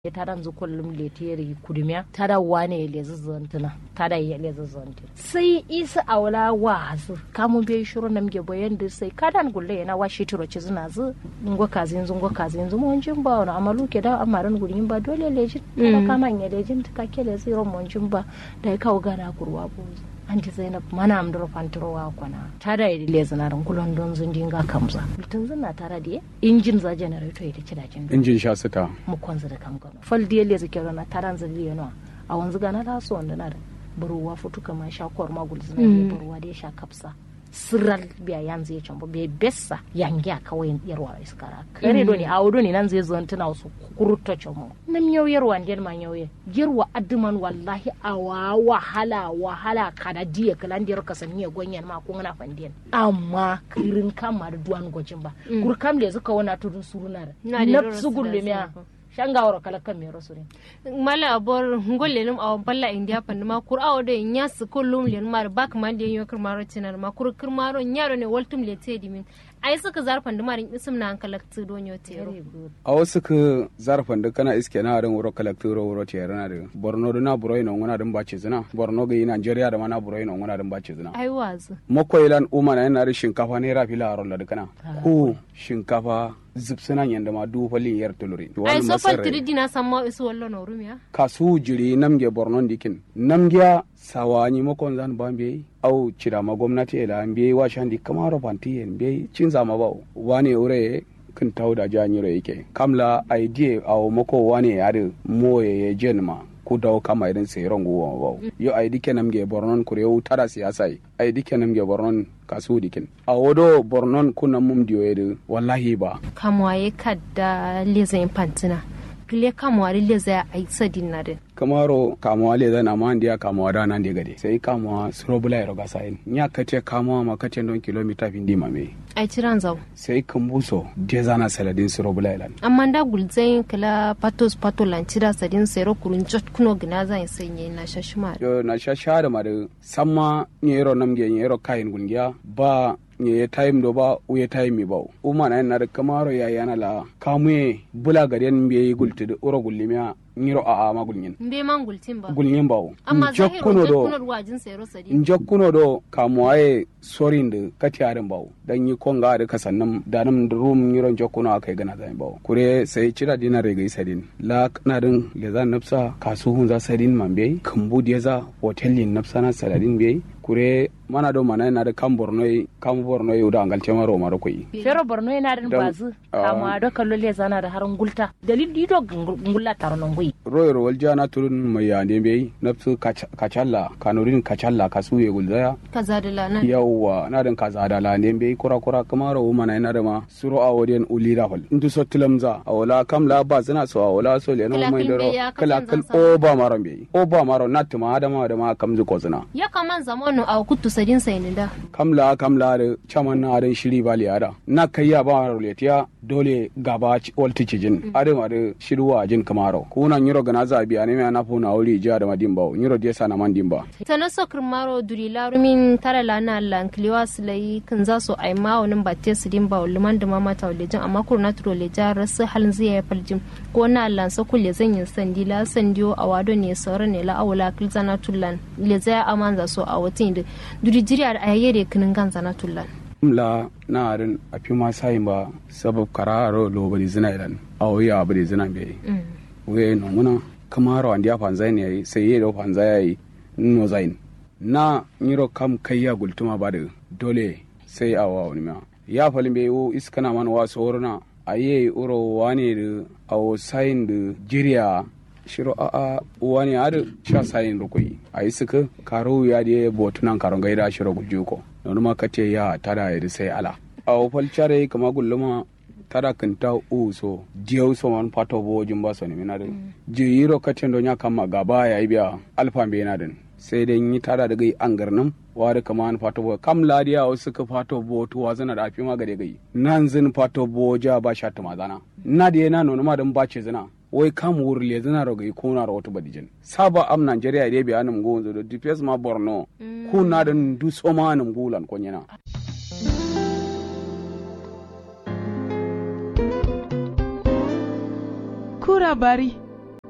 tada nzu kullum leteri kudumya tada wane lezi zantuna tada ya lezi zanti sai isa awla wazu kamu be shuru namge boyen da sai kadan gulle yana wa shi turo cizuna zu ngo kazi nzu ngo kazi nzu mo njin ba na amalu ke da amaran gurin ba dole leji tada kama nya lejin ka ke lezi ro mo njin ba da ka gana kurwa bozu anti zainab mana am doro fantoro wa kwana tada yi lezi na ran kulon don zun dinga kamza mutun zuna tara da injin za generator ita ci dajin injin sha sita mu kwanza da kam gano fal diye lezi kero na taran zali yano a wanzu gana da so wanda na da buruwa futu kama sha kwar magul zina ne buruwa da ya sha kapsa sirral biya yanzu ya cambo bai bessa yangi a kawai yarwa iskara kare do ne a wudu ne nan zai zo tana wasu kurutta camo nam yau yarwa ndel ma yau yarwa adduman wallahi a wa wahala wahala kada diya kalan diyar ka sanya gonyan ma kun na fandiyan amma kirin kama da duwan gojin ba kur kam le zuka wana tudun surunar nafsu gullumiya shangawar kalakan mai rasu ne. mala abor ngolle num aw balla india pan ma kur aw de nyas kullum len mar bak man de yo kirmaro cinar ma kur kirmaro nyaro ne waltum le tedi min ai suka zarfan da marin isim na kalaktu don yo tero a wasu ka zarfan da kana iske na ran wuro kalaktu ro wuro tero na da borno da na buroi na ngona dan bace zina borno ga nigeria da mana buroi na ngona dan bace zina ai wazu makoilan uma na yana da shinkafa ne rafi la ron da kana ko shinkafa zipsina yanda ma du falin yar tuluri ai so fal tiridi na samma isu wallo no rumiya kasu jiri namge borno dikin namgiya sawani makon zan bambe au cira ma gwamnati ila mbe wa shandi kamaro panti mbe cinza ma ba wani ure kin tauda janyiro yake kamla idea au mako wani yare moye ye jenma ku daw kama irin sai rongo wa ba yo ai dike namge bornon kure u tara siyasa ai dike namge bornon kasu dikin a wodo bornon kuna mum diyo yedu wallahi ba kamwaye kadda lezin pantina kile kamwari leza ai sadin na din kamaro kamuwa le zan amma ndiya kamuwa da nan de gade sai kamuwa surobula ya roga sayin nya kace kamuwa ma kace don kilomita fin di mame ai ciran zau sai kambuso de zana saladin surobula ilan amma da gulzain kala patos patolan cira sadin sero kurun jot kuno gina zan sanye na shashima yo na shasha da mare samma nyero namge nyero kayin gungiya ba nye time do ba uye time ba uma na na kamaro ya yana la kamwe bula garen mbe gulti uro gullimiya ngiro a ama gulnyin mbe man gultin ba gulnyin bawo amma jokkuno do wajin sero sadi jokkuno do kamuwaye sorin da katiyarin bawo dan yi konga da kasannan da nan da rum ngiro jokkuno akai gana zai bawo kure sai cira dina regai sadin la kanadin le za nafsa kasuhun za sadin mambe kambu da za hotelin nafsa na saladin be kure mana do mana na da kan borno kan borno yau da angal tema ro maro koi fero borno yana da bazu kama do kallo le zana da harin gulta dalil di do ngulla taronon gui royar walja na turun mai yande bai nafsu kacalla kanurin kacalla kasu ya gulzaya kaza da lana yawwa na dan kaza da lande bai kura kura kuma ro mana ina da ma suro a waden ulira hol intu so tilamza a wala kam la ba zina so a wala so le no mai da ro kala kal o ba maron bai o ba maron na tuma da ma da ma kam zu ko zina ya kaman zamanu a kutu sadin saynin da kamla kamla da chaman na adan shiri bali ada na kayya ba ro letiya dole gaba walti cijin ade ma da shirwa jin kamaro kuna nyiro gana zabi ane me na funa wuri ja da madin ba nyiro dia sana man dimba tana so kirmaro duri larumin tara lana lan kliwa silai kan za su ai ma wani batte su dimba liman da mama ta lejin amma kurna turo leja rasu halin zai ya faljin ko na lan sa kulle zan yin sandi la sandiyo a wado ne sauran ne la awula kilzana tullan leza ya amanza so a watin da duri jiri a yayyare kinin ganza na tullan la na arin a fi ma sayin ba sabab kararo lo bari zina ilan a wuya bari zina bai wuya no muna kamaro an dia fanzai ne sai yi da fanzai yayi no zain na nyiro kam kayya gultuma ba da dole sai a wa wani ma ya falin bai wo iskana man wa soruna aye uro wane da awo sayin da jiriya shiro a a wani ada sha sayin rukui a yi suka karo ya da botunan karon gaida shiro gujuko don ma kace ya tada ya sai ala a wofal chare kama gulluma tada kinta u so diyo so man pato bo jumba so ni minadin jiro kace do nya kama gaba ya biya alfa be nadin sai dai yi tada daga an garnin wari kama an fato bo kam ladiya wasu ka fato bo to wazana da afi ma gade gai nan zin fato bo ja ba sha ta mazana na da yana nuna ma dan bace zina wai kam wuri le zina roga i kuna ro wata badijin saba am nigeria ide bi anum go zo di pes ma borno kuna da du so ma anum gulan ko nyana kura bari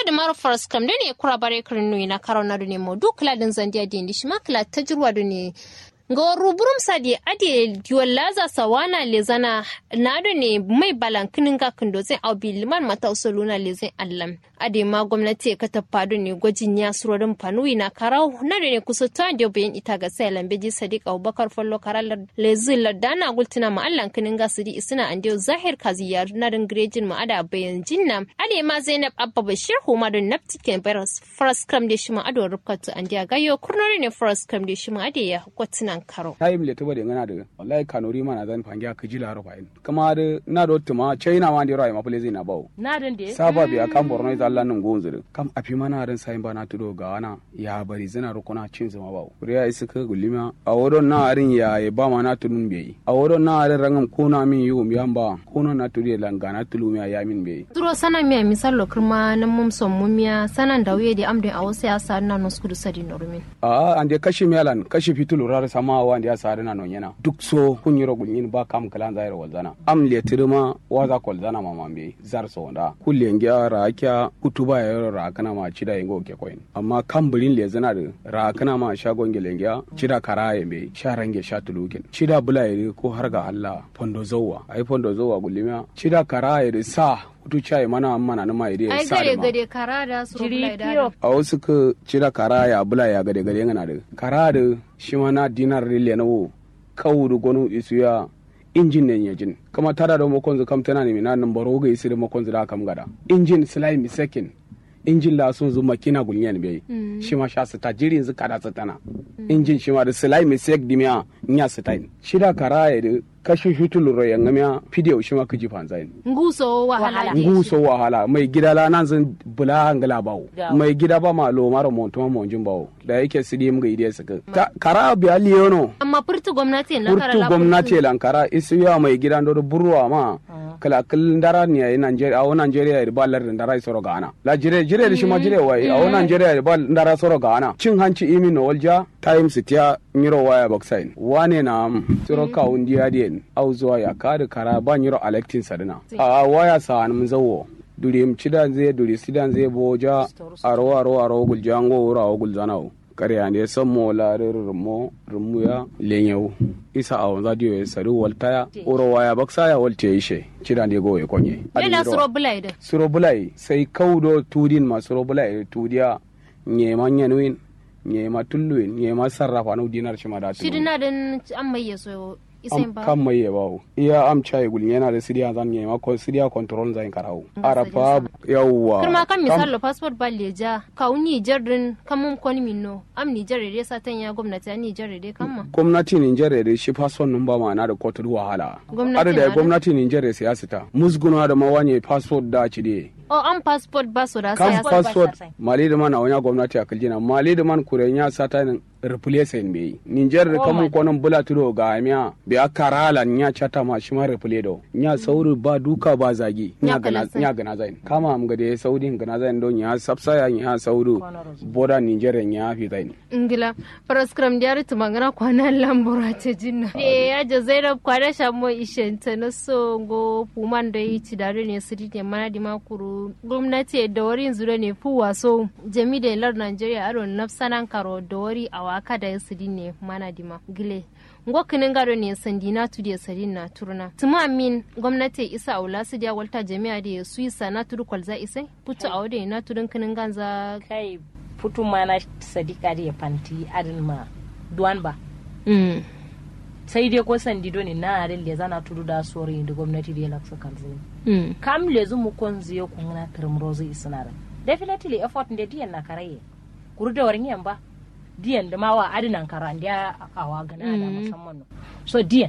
da mara faras kam da ne kura bare kirin nui na karo na ne mo duk kala din zandiya din di shima kala ta jirwa da ne ga ruburum sadi ade diwalaza sawana lezana na da ne mai balankinin ga kindo zai au bi liman mata usuluna lezin allam ade ma gwamnati ka ta fado ne gwajin ya surorin fanui na karau na da ne kusa ta da bayan ita ga sai lambeji sadiq abubakar fallo karal lezin ladana gultina ma allan kinin ga sidi isina ande zahir kaziya na dan grejin ma ada bayan jinna ade ma zainab abba bashir huma da naptiken baras faras kam da shi ma ado rubkatu ande gayo kurnori ne faras kam da shi ma ade ya kwatinan karo time le tuba de ngana de wallahi kanuri mana zan fangiya ka jila ro fain kama de na do tuma china ma de ro ma pule zina bawo na dan de saba biya kan borno ita Allah nan gonzuru kam afi mana ran sai ba na tudo ga wana ya bari zina ro kuna cin zuma bawo kuriya isi ka gulima a wodon na arin ya ya ba ma na tunun be a wodon na arin rangam kuna min yu mi amba kuna na turi langa na tulu mi ya min be duro sana miya misal lo kirma na mum son mumiya sanan da wuye da amdin a wasu ya sa na noskudu sadi norumin a ande kashi melan kashi fitulu rar sama wa ande ya sare na nonyena duk so kun yiro gulnyin ba kam kalan zairo walzana am le tirma waza kolzana ma mambe zar so nda kulle ngiya ra kya kutuba ya yoro ra kana ma chida yengo ke koyin amma kam bulin le zana de ra kana ma shagon ngele ngiya chida kara yembe sharange shatulukin chida bula yiri ko har ga Allah fondo zowa ai fondo zowa gulima chida kara yiri sa kutu chai mana mana na mai ai sa gade da ma gade kara da su jiri rubla da piyo a wasu ka cira kara ya bula ya gade gade ngana da kara da shi ma na dinar rile na wo kawu da gonu isu ya injin ne ya jin kama tada da makon zu kam tana ne mina nan baro ga isi da makon zu da kam gada injin slime second injin la sun zu makina gulnyan bai shi ma sha sita jirin zu kada tana injin shi ma da slime sek dimya nya sitain shi da kara ya da kashi fitul ro ya ngamya video shi ma kaji fanzain nguso wahala Wahala. ne nguso wahala mai gida la nan zan bula hangala bawo Gawo. mai gida ba ma lo mara montuma monjin bawo da yake sidi mga ide suka Ta- kara bi aliyono amma furtu gwamnati na kara urtu la gwamnati lankara isu ya mai gida ndo burwa ma kala kil ndara ni ay Nigeria awo Nigeria ya ba lar ndara soro gana la jire jire da shi ma jire wai awo Nigeria ya ba ndara soro gana cin hanci imi no walja times tiya nyiro waya baksain wane na am soro ka undi adien au zuwa ya kada kara ba nyiro electin sadina a waya sa an mun zawo durim cidan zai duri sidan zai boja aro aro aro guljango wura awo gulzanawo kare ande sammo laare rumo rumuya lenyewu isa awon zadio ya sari waltaya uro waya baksa ya walte ishe cida ne go ya konye yana su rubla da suro bulai sai kaudo tudin ma suro bulai tudiya nyema nyanuin nyema tulluin nyema sarrafa no dinar shi ma da shi dina din an mai yaso isen ba kan mai yabawo iya am chai gul yana da sidiya zan nyema ko sidiya control zan karau arafa yawwa kirma kan misalo passport ba leja ka un Niger din kamun kon minno am Niger dai satan ya gwamnati a Niger dai kamma gwamnati Nijar da shi fason nan ba ma'ana da kotar wahala. Gwamnati Ada da na da- gwamnati Nijar da siyasa ta. Musguna da mawanye passport da ci de. o an passport ba su da Kan sai Passport ba passport sa sai. mali da man a wani gwamnati a kaljina. Mali da man kure ya sata nin replace in bai. Nijar da Oh kamun my konan bula tudo ga miya. Bi a karala nya chata ma shi ma replace do. Nya sauri ba duka ba zagi. Nya Nya gana kalasa. nya gana zain. Kama am gade saudi gana zain don ya sapsaya nya sauri. Kwanar Boda Nijar ya fi zain. ingila paraskram diari tumangana kwana lambura ta jinna de ya ja zainab kwana shamo ishenta na so go puman da yi ci dare ne su ne mana di makuru gwamnati da wari zure ne fu waso jami da lar nigeria aro nafsanan karo da wari a waka da su ne mana di ma gile ngo kinin gado ne sandi na tu da sadi na turna tuma min gwamnati isa aula su da walta jami'a da su isa na turu kwalza isai putu a wade na turun kinin ganza kai putu mana sadika da ya fanti adin ma duwan ba mm. sai dai ko sandi do ne na arin le zana tudu da sori da gwamnati da ya laksa kalzo Mm. kam le zu kon ziyo kun na termrozo isnara definitely effort da diyan na karaye kuru da warin yan ba diyan da ma wa adinan kara da awa gana da musamman no so diyan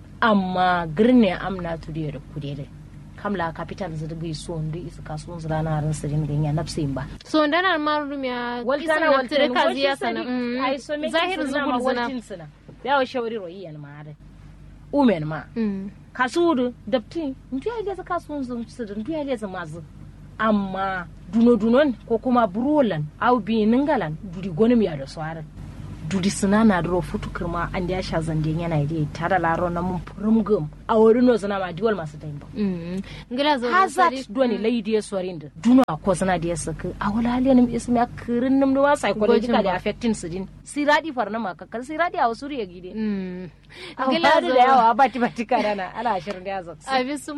amma girne amna tu da kude da kamla capital zirgi so ndi isa kasuwan zirana ran sirin ganya nafsin ba so ndanar marum ya waltana waltana kazi ya sana ai so me zahir zugul zina waltin sina yawa shawari royi yan ma da umen ma Mm. kasuwar dapti ndu ya leza kasuwan zun sidin ndu ya leza mazu amma duno dunon ko kuma burolan au bi ningalan duri gonim ya da swara dudi suna na duro futu kirma an da ya sha zande yana yi tare laro na mun furum gum a wuri no zana ma diwal masu tayin ba ngila zo hazard doni lai da sorin da duna ko zana da saka a wala haliyan ismi a kirin nim da psychologically affecting su din siradi farna ma kakkar siradi a wasu riya gide ngila zo da yawa bati bati karana ala shirin da zaksa abi su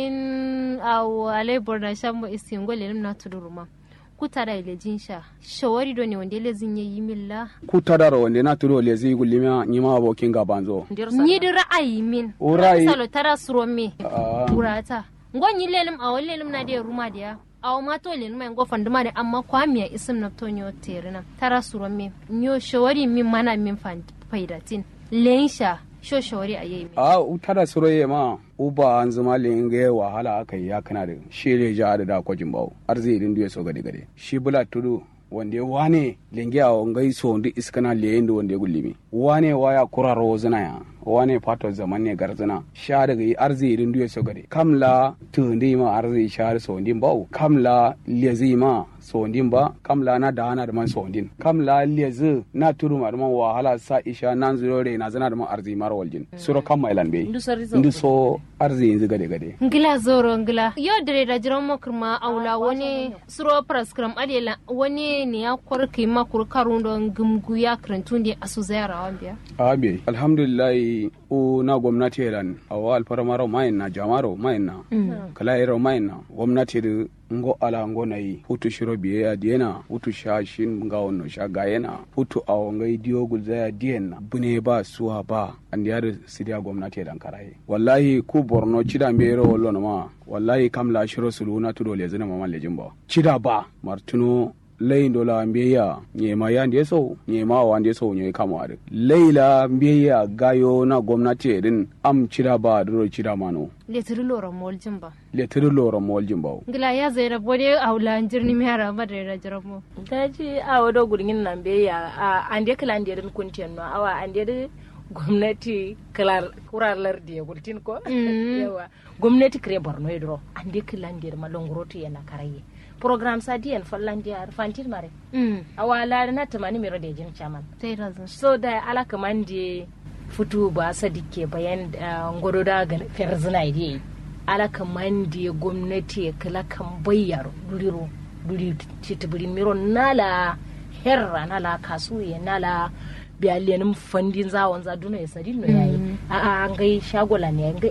mamin a wale borna shambo istingole nim na tuduruma kutara ile jinsha shawari do ne wanda lezin yayi milla kutara wanda na turo le zai gulima ni ma abokin gaban zo ni da ra'ayi min O ra'ayi- salo tara suro me Ah. urata ngon yi lelim a wani lelim na da ruma da ya a ma to lelim mai gofan duma da amma kwamiya isim na to nyo terina tara suro me nyo shawari min mana min fan faidatin lensha sho shawari a yayi min a utara suroye ma uba an zama linge wahala aka yi ya kana da shi ne ja da da kwajin bawo arziki din duye so gade gade shi bula tudu wanda wane linge a ngai so ndi iskana le inda wanda ya gullimi wane waya kuraro zina ya wane fato zaman ne garzina sha daga yi arziki din duye so gade kamla tundi ma arziki sha so ndin bawo kamla lezi ma so ndin ba kamla na da hana da man so ndin kamla lezi na turu ma da man wahala sa isha nan zuro re na zana da man arziki mar waljin suro kam mailan be Ndu sori zo ndu so arziki yanzu gade gade ngila zoro ngila yo dare da jiran makurma aula wani suro praskram adela wani ne ya kwarki makur karundo gumgu ya karantun da asu zayara wambiya abe alhamdulillah o na gwamnati ran awa alfaramaro mayin na jamaro mayin na kala iro mayin na gwamnati da ngo ala ngo na yi hutu shiro biye ya diena hutu sha shin nga wonno sha gayena hutu awo ngai diyo gulza ya diena bune ba suwa ba andi yar sidiya gwamnati dan karaye wallahi ku borno cida mbero wollo no ma wallahi kam la shiro suluna tudo le zina mama le jimba cida ba martuno layin dola mbiya nyema ya ndiye so nyema wa ndiye so nyoy kamare leila mbiya gayo na gwamnati din am cira ba duro cira mano letiri lora moljin ba le tiri loro mol jimbaw ngila ya zaira bode aula jirni mi hara ma da jiran mu daji a wado gurgin nan be ya a ande kala ande din kuntiyan no awa ande de gwamnati kala kuralar da ya gultin ko yawa gwamnati kare borno yidro ande kala ande ma longoroto yana karaye program sa diyan fallan dia fantin mare awa la na tamani mero de jin chaman tai razan so da ala kaman de futu ba sadike bayan ah, ngoro da ga ferzina ide ala kaman de gwamnati kala kan bayyaro duriro duri titibirin miro nala herra nala kasuye nala biyaliyanin fandin zawon zaduna ya sadin no yayi a a an gai shagola ne an gai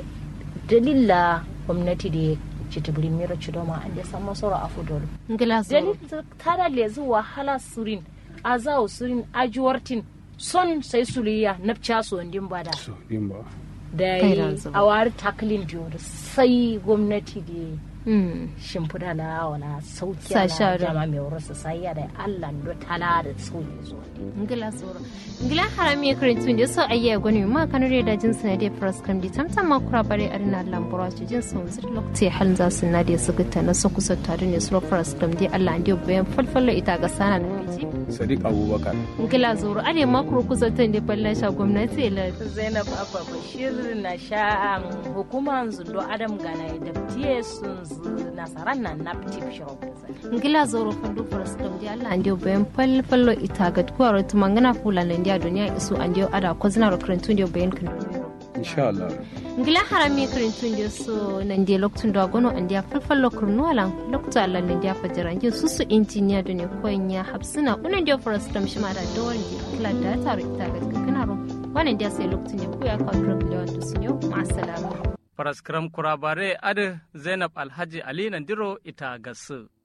dalila gwamnati da titibirin miro cidoma an da san masoro a fudoro ngila zo dalil tada lezu wahala surin azawo surin ajuwartin son sai suliya napcha so ndin bada so jimba da Kai yi ranzu. a wari taklin diyor sai gwamnati da Mm. shimfida la wala sauki Sa ala shara. jama mai wurin su sai ya da Allah ndo tala da sauki zo ngila zoro ngila harami karantun da so ayya gwani ma kanu da jin sanade pras kam di tamtam ma kura bare arina lambura ci jin sun zir lokti halin za su na da su gita na su kusa tare ne su pras kam di Allah ndiyo bayan falfalla ita ga sana na biji sadiq abubakar ngila zoro are ma kuro kusa tan da balla sha gwamnati la Zainab Abba Bashir na sha hukuman zundo Adam Gana da tiye sun zu nasaran nan na tip shop ngila zoro fandu pras kam di Allah ndiyo bayan falfalla ita ga kuwa tumangana fula na ndiya duniya isu andiyo ada kozina ro karantun ndiyo bayan kan insha Allah ngila harami karintun da so nan dia loktun da gono an dia falfal lokur nuwala lokta Allah nan dia fajara nje susu injiniya da ne koyin ya hapsina unan dia forest tam shima da dawar di kila da taro ita ga kana ro wannan dia sai loktun ne ko ya ka drug da wanda sun yo ma salama Faraskram kurabare adi Zainab Alhaji Ali Nandiro ita gasu.